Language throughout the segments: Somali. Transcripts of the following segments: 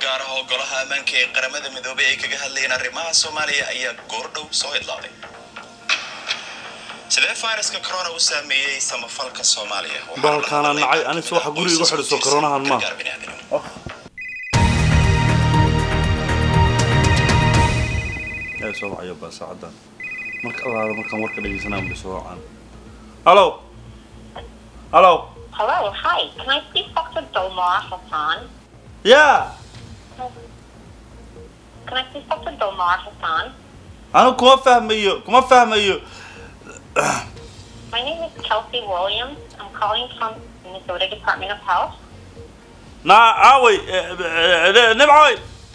gaar ah oo golaha ammaanka ee qaramada midoobay ay kaga hadlayeen arrimaha soomaaliya ayaa goordhow soo idlaaday sidee fayraska corona u saameeyey samafalka soomaaliya Waxaa Bahalkaana la hadlay nacay, anis waxa qoysaska guriga igu xidhiso qoysaska coronahan ma. gargaar bini'aadanimo. ee soo wacayo baa saacadan marka allaada markaan warka dhegeysanaan bay soo wacaan hallo hallo Hello, hi. Can I speak Dr. Dolmar Hassan? ya Can I speak Dr. Dolmar Hassan? anu kuma fahmayo kuma fahmayo My name is Kelsey Williams. I'm calling from Minnesota Department of Health. naa aaway nimcawey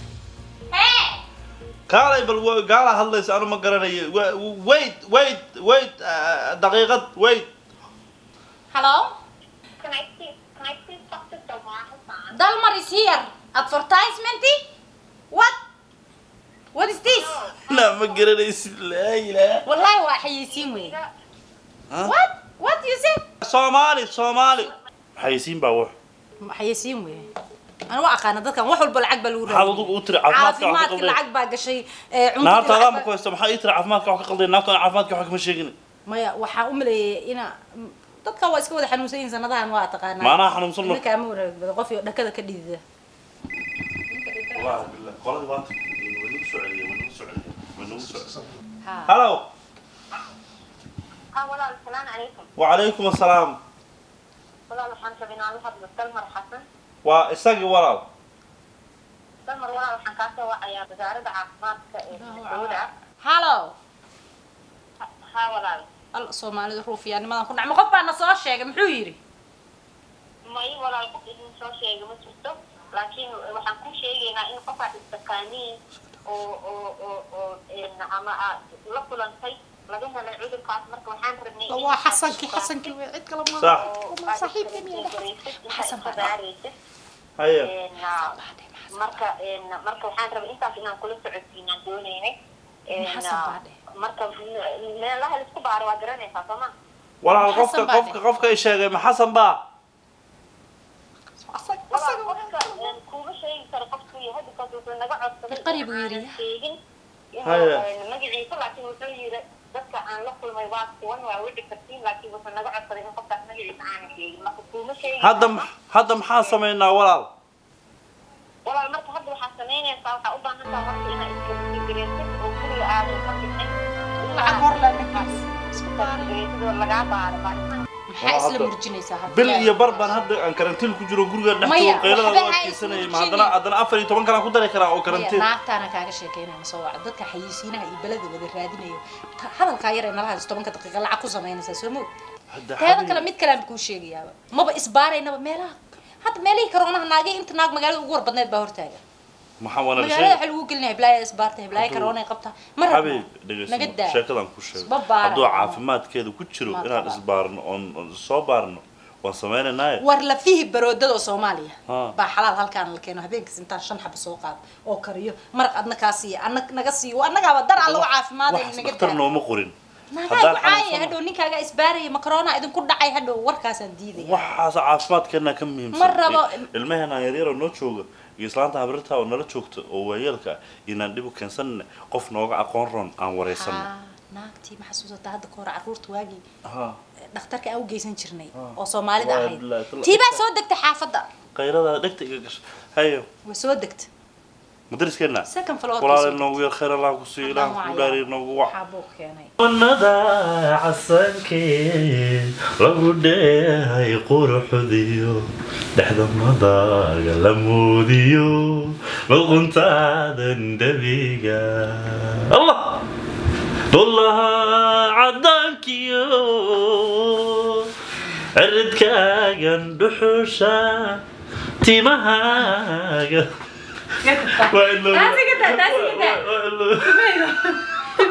kaalay bal wa- gaala hadlaysa anu ma garanayo Wa- wait wait wait uh, daqiiqad wait Hello? Can I speak? Can I speak Dr. Dolmar Hassan? Dalmar is here. Advertisement? What? What is this? naa ma garanaysid laa ilaaha Wallahi waa xayeysiin wey. Huh? What? What you say? soomaali soomaali xayisiin baa wax Xayeysiin wey. Ana waa aqaana dadkan wax walba lacag baa lagu maxaad raadiyay. ugu u tiri caafimaadka wax ka Caafimaadka qalday lacag baa gashay. ee, cuntadii naarta lacag adaa ma baa- ku haysta maxaa ii tiri caafimaadka wax ka qalday naartana caafimaadka wax kama sheegin Maya waxaa u maleeyay ina dadka waa iska wada xanuunsan yihiin sanadahan waa taqaanaa. Maanaha xanuunsan ma- Ninka ama wanaag badan qof iyo dhakada ka dhidida. wallaahi billah qoladii waa tagtay way nagu soo celiyeen way nagu soo celiyeen way nagu soo celiyeen Ha. hallo Ah, walaal, salaan calaykum. wacalaykum assalaam Walaal, waxaan rabaa inaan la hadlo Dalmar Xasan. waa isagii walaal Dalmar, walaal, waxaan kaa soo wacayaa wasaaradda caafimaadka ee Minnesota. Hello. Ha- Ha, walaal. Al Soomaalida ruufiyaanimadan ku dhacma qof baa na soo sheegay muxuu yiri? may walaal qof idin soo sheega ma jirto laakiin waxaan ku sheegaynaa in qof aad istaqaaniin oo oo oo oo een, ama aad la kulantay laga helay cudurkaas marka waxaan rabnay in waa aad xasankii isbaartid xasankii wey cid kale ma sax oo Uma aad saaxiibkeen iyo isbaaraysid, inta Xasan iska baa- baaraysid. haye Een, ah, marka een, marka waxaan rabay intaas inaan kula socodsiinaan doonaynay Een, Xasan ah, baa dheh. marka me- meelaha laisku baaro waa garanaysaa soo ma walaal Xasan qofka baa qofka qofka i sheegay ma xasan baa walaal qofka een, kuuma sheegi karo qofkuu yahay because wuxuu naga codsaday Qarib uu in yidhi. aanan sheegin Haya. inuu magaciisa laakiin wuxuu yidhi dadka aan la kulmay waa kuwan waa wici kartiin laakiin wuxuu naga codsaday in qofkaas magaciisa aanan sheegin marka kuuma sheegi hadda karo. ma- hadda maxaa samaynaa walaal walaal marka hadda waxaa samaynaysaa waxaa u baahan tahay marka inaad iskagareysid oo guriga aadan ka bixin lacag hor le ninkaas isku baaray iskagareysid oo lagaa baaro baaritaan maxaa isla murjinaysaa hadda bil iyo bar baan hadda aan karantiin ku jiro guriga dhex Maya, joogo qaylada waxba u ha adkeysanayay ma ismurjinin. haddana haddana afar iyo toban kalaan ku dari karaa oo Maya, karantiin naagtaana kaaga sheekeynaya ma soo waca dadka xayeysiinaha iyo beleda wada raadinayo Ta- hadalkaa yar ee nala haysto tobanka daqiiqa lacag ku samaynaysaa soo moog Hadda teeda xabiib- kale mid kale aan kuu sheegayaaba maba isbaaraynaba meelaha hadda meelihii karoonaha naagay inta naag magaalada ugu warbadneed baa hortaaga maxaa wana magaalada waxaa lagu gelinaya heblaaya isbaarta heblaaya Hadduu- karoonay qabta ma rabno xabiib naga dhegeyso daa sheekadan ku sheego Isba baara. hadduu caafimaadkeeda ku jiro Ma inaan qaba. isbaarno oon oon soo baarno waan samaynanaaye war lafihi baroodada oo soomaaliya Ha. baa xalaal halkaan la keeno habeenkiis intaan shan xaba soo qaado oo kariyo maraq adna kaa siiya anna naga siiyo annagaaba dar alla u caafimaadaya waxaas naga dhakhtar daa nooma qorin naagaay haddaan wacaaya xanuunsano hadhow ninkaaga isbaaraya makarona idinku dhacay hadhow warkaasaan diidaya waxaas caafimaadkeena ka muhiimsan Ma rabo. ilmaheena yaryar oo noo jooga iyo islaanta habrirta oo nala joogta oo waayeelka ah inaan dhib u keensanna qof nooga aqoon roon aan wareysano Haa, naagtii ma xasuusataa hadda ka hor carruurta waagii ha dhakhtarka aan u geysan jirnay oo soomaalida Waa ahayd bilaahi tala- tii baa soo degtay xaafadda qayrada dhegta iga gasho hayo way soo degtay madariskeena second floor walaal inoogu yar khayr allah ku siiyo ilaah Haddaan ku wacaya. dhaari inoogu wac waxaa buu keenay wanada casankee lagu dheehay quruxdiyo dhexda madaga la moodiyo luquntaadan dhabiga allah wallaha cadaankiyo ciridkaagan dhuxusha timahaaga waa ilooba- Taasi ka daa, taasi ka daa. waa ilooba-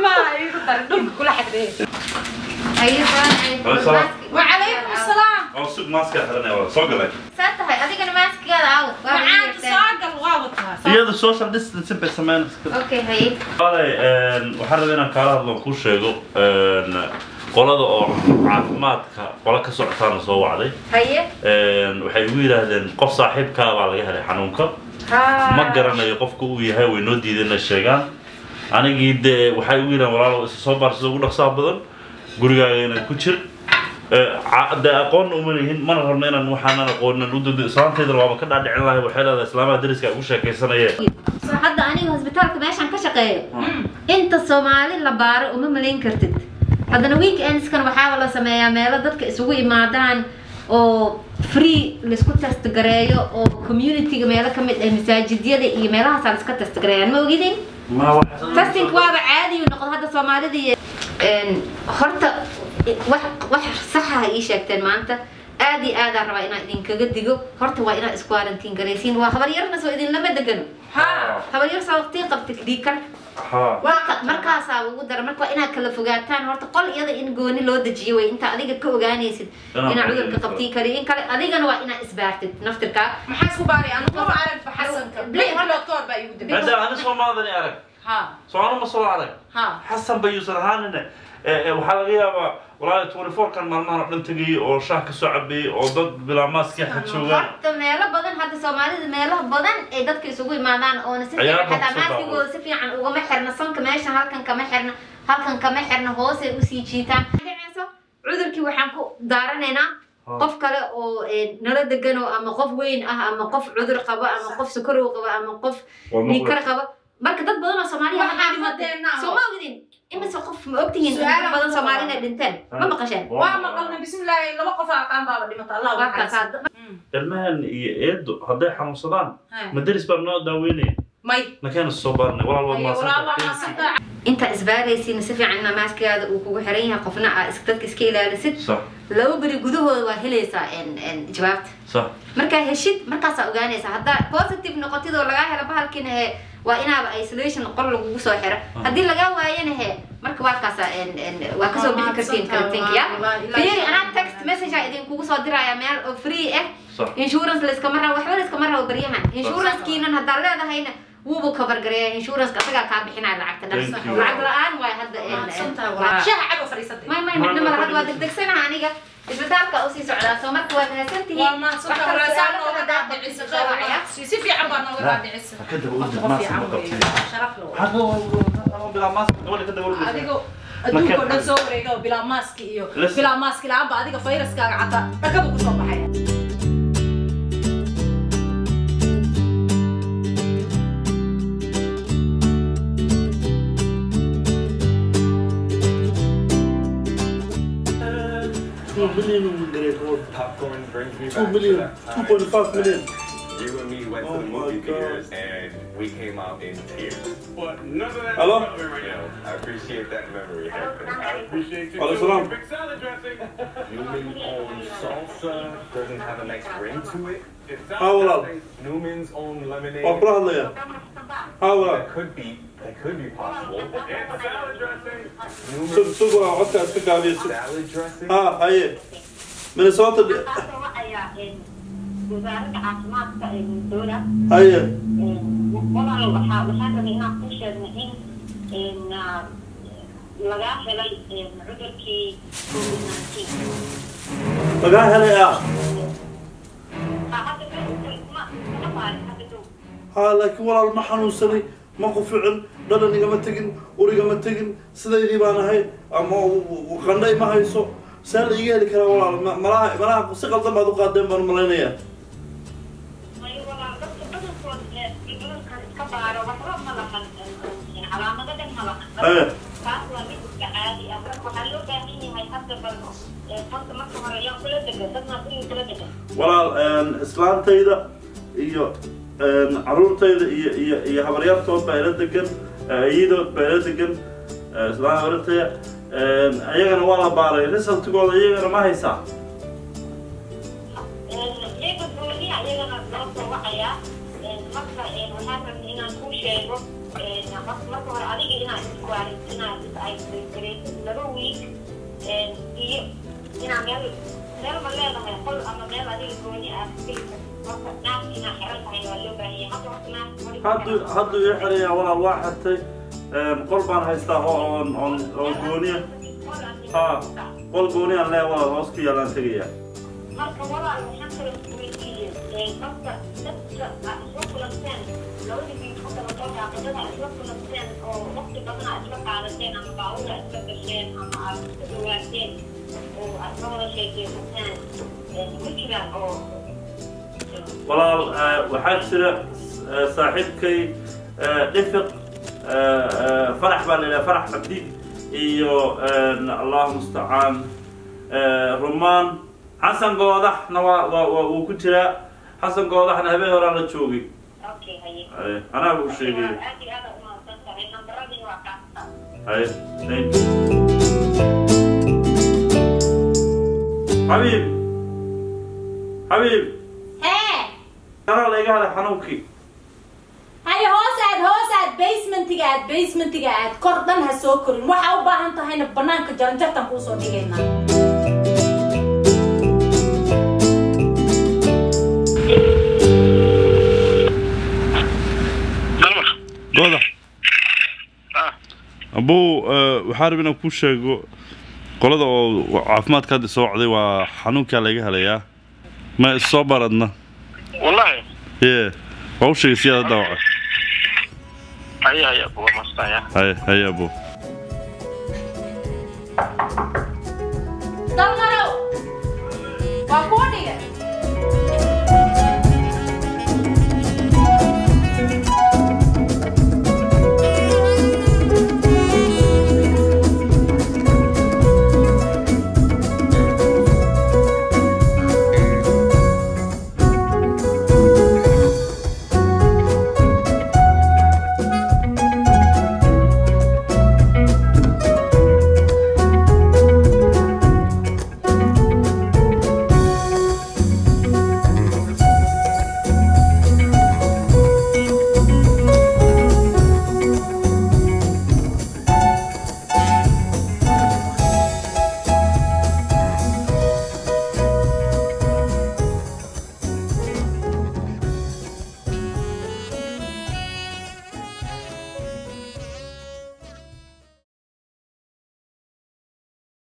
وعليكم السلام oo sug maaska xiranaya waa soo galay saatahay adigana maaskigaada aawad waa معاك wada صاقل واوتها iyada social distancing bay sameynaysa okay haye Walay, een, waxaan rabaa inaan kaala hadlo kuu sheego een, qolada oo caafimaadka qola ka socotaana soo wacday haye Een, waxay igu yidhaahdeen qof saaxiibkaa baa laga helay xanuunka ma garanayo qofka uu yahay way noo diideen inay sheegaan anigii dee waxay ugu yidhahan walaalo isa soo baar sida ugu dhaqsaha badan gurigaagana ku jir Eh, ca- dee aqoonna uma lihin mana rabno inaan waxaanan aqoonin u dado islaantaydana waaba ka dhaadhicin lahay waxay leedahay islaamaha dariska ay ugu sheekaysanayeen So, hadda aniga hosbitaalka meeshaan ka shaqeeyo inta soomaali la baaro uma malayn kartid haddana weekendskan waxaaba la sameeyaa meelo dadka isugu imaadaan oo free laisku test gareeyo oo communityga meelo ka mid ah masaajidyada iyo meelahaasaa laiska test gareeyaan ma ogidin ma waxaa testing waaba caadi u noqdo hadda soomaalida iyo een, horta wax wax saxa ha ii sheegteen maanta aad iyo aadaan rabaa inaan idinkaga digo horta waa inaad isku quarantine garaysiin waa habaryarna soo idinlama degano habaryar soo waqtii qabta dhiikar ha marka markaasaa ugu dara marka waa inaad kala fogaataan horta qol iyada in gooni loo dejiyo way inta adiga ka ogaanaysid Inaan inaad qol cudurka idin qabtii kari in kale adigana waa inaad isbaartid naftirkaa maxaa isku baaray anu ma arag xasanka Blake, blake doctor baa igu dambeeyay hadda ani soomaalidani arag ha soomaali ma soo arag ha xasan bayuusan ahaanine Eh, eh, waxaa laga yaabaa walaahi twenty four kan maalmahan oo dhan tegayay oo shaah ka soo cabeeyey oo dad bilaa maaskii xa joogaan horta meelo badan hadda soomaalida meelo badan ay dadka isugu imaadaan oona si Ayaa fiican xataa baqso maaskigooda si fiican ugama xirna sanka meesha halkan kama xirna halkan kama xirna hoosay usii jiitaan dhaceyso cudurkii waxaan ku daaranaynaa Ha. qof kale oo eh, nala degano ama qof weyn ah ama qof cudur qaba ama qof sukorow qaba ama qof Waa maqla- dhiikar qaba marka dad badan oo soomaaliya Waxaa waxaa dhimatay dhimateen now. soo ma ogdin imise qof ma ogtihiin Su'aal dad badan aan soomaali ku inay dhinteen ma maqasheen waa maqalna bismillaahi laba qof aa qaan baaba dhimata allah waa kaas hadda ilmahan iyo eedo hadday xanuunsadaan Ha. madaris baa noo daaweynaya may nakeena soo baarnay walaal waad Ayo, walaal waa maadsantahay maasanta inta isbaaraysiina si fiican inaa maaskigaada uu kugu xiran yahay qofna aa is- dadka iska ilaalisid sax laba beri gudahooda waa helaysaa en- en jawaabta sax markaa heshid markaasaa ogaanaysaa haddaa positive noqotid oo lagaa helo bahalkiina he waa inaaba isolation qol lagugu soo xiro haddii lagaa waayana he marka waa kaasaa en- en- waa kasoo bixi kartiin karantiinka ya fiiri anaa text message aa idinkugu soo diraya meel oo free ah sax insurance layskama rabo waxba layskama rabo baryahan insurancekiinan haddaa leedahayna wuubu cover gareeya insurance asagaa kaa bixinaya lacagta dhan Thank you. lacag la-aan waay hadda en- en- maasanta waa- shaha cabo fadhiisatay may may midna mala hadda waa degdegsanaha aniga isbitaalka usii socdaa soo marka waa mahadsantihiin waa maasanta walaasaan nooga dhaadhicisa soo wacaya si si fiican baa nooga dhaadhicisa Ha ka daba Qofka ordid qof maaska fiican ma weeye. qabtid sharaf leh waxaa bilaa maaska gabadha ka daba ordaysa adigo adduunka oo dhan soo wareega oo bilaa maaski iyo Listen. bilaa maaski la-aanba adiga fayraskaaga xataa dhakadu kusoo baxaya two million grade one Popcorn brings me two back million to that two time. point five million You and me went Oh to the my movie God. theaters and we came out in tears. But none of that Hello? is relevant right You now. know, I appreciate that memory. I appreciate you Hello, too. salam. Big salad dressing. Newman's own salsa doesn't have a nice ring to it. It's Ah, salad well, dressing. Newman's own lemonade. waa kula hadlaya haa walaal That could be, that could be possible. It's salad dressing. sug Newman's sug waa codka iska gaabiya sug salad dressing. haa haye minnesota de- Waxaa wacayaa een, wasaaradda caafimaadka ee Minnesota haye walaal waxaa waxaan rabay inaan kuu sheegno in in ah, lagaa helay een, cudurkii covid-19 lagaa helay ah Ah, hadda ma- ma- ma baarin, hadda dhow. haa laakiin walaal ma xanuunsanay ma quficin dhalan igama tegin urigama tegin sidaydii baan ahay ama qandhay ma hayso see la iga heli karaa walaal ma- malaha malaha si qaldan baad u qaadeen baan malaynayaa May walaal dadka badankood ee cudurkan iska baaro waxba ma lahan een, een, calaamado dhan ma lahan Haye. taas waa mid iska caadi ah marka waxaa loo baahan yahay hadda bal ee, horta marka hore yaa kula degan dadna guriga kula degan walaal islaantayda iyo caruurtayda iyo iyo iyo habaryartood baa ila degan iyadood baa ila degan islaan habaryartaya ayagana waa la baaray resultigooda iyagana ma haysaa iyaga gooniya iyagana loo soo wacayaa marka waxaan rabnay inaan kuu sheego marka marka hore adiga inaad iskuarin inaad is-isolate laba week iyo inaa meel meel ma leedahay qol ama meel adiga gooni ah marka naas inaa xiran tahay waa loo baahanya hadda horta naas hadduu hadduu ii xirayaa walaal waa xirtay qol baan haystaa oo oon oon oo gooniya ha qol gooniyaan leeya walaal hoos ku yaalaan tegayaa marka walaal waxaan kala isweydiiyey qofka dadka aad isla kulanteen labadii biin ku kala soo daaqadada aad isla kulanteen oo waqti badan aad isla qaadateen ama baawura isla gasheen ama aad isku dhawaateen oo aad ka wada sheekeysateen ma jiraan oo walaal eh, waxaa jira eh, saaxiibkay eh, dhifiq eh, eh, farax baa la yidhaha farax cabdi iyo eh, allahu mustacaan eh, rumaan xasan goodaxna waa waa waa wuu ku jiraa xasan goodaxna habeen horaa la joogay okay haye Ay, anaa buu sheegay aad iyo aad u mahadsan tahay nambaradii waa kaasa Ay, thank you. xabiib xabiib hee kanaa la iga haday xanuunkii haye hoos aad hoos aad basementiga aad basementiga aad kor dhan ha soo korin waxaa u baahan tahayna banaanka jaranjartan kuusoo dhigaynaa goodax abuu waxaa rab inaan kuu sheego qolada oo caafimaadka hadda soo wacday waa xanuunkaa laga helayaa ma issoo baradna والله ye waa u sheegay siyaada daawaca هيا هيا ابو مصطفى haye haye abuu